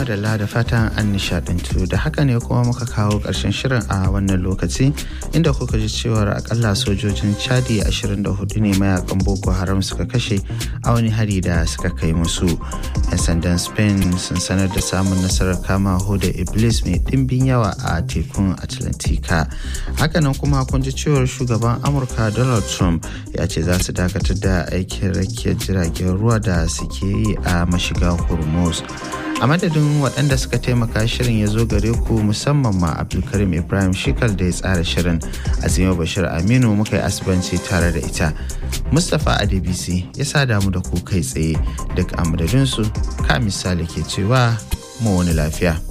madalla da fatan an nishadantu da haka ne kuma muka kawo ƙarshen shirin a wannan lokaci inda kuka ji cewar akalla sojojin chadi 24 ne mayakan boko haram suka kashe a wani hari da suka kai musu 'yan sandan spain sun sanar da samun nasarar kama hoda iblis mai ɗimbin yawa a tekun atlantika hakanan kuma kun ji cewar shugaban amurka donald trump ya ce za su dakatar da aikin rakiyar jiragen ruwa da suke yi a mashiga hormuz a madadin waɗanda suka taimaka shirin ya zo gare ku musamman ma abdulkarim ibrahim shikal da ya tsara shirin azima bashir aminu muka yi asibanci tare da ita mustapha adebisi ya sa damu da ku kai tsaye duk a madadinsu ka misali ke cewa mu wani lafiya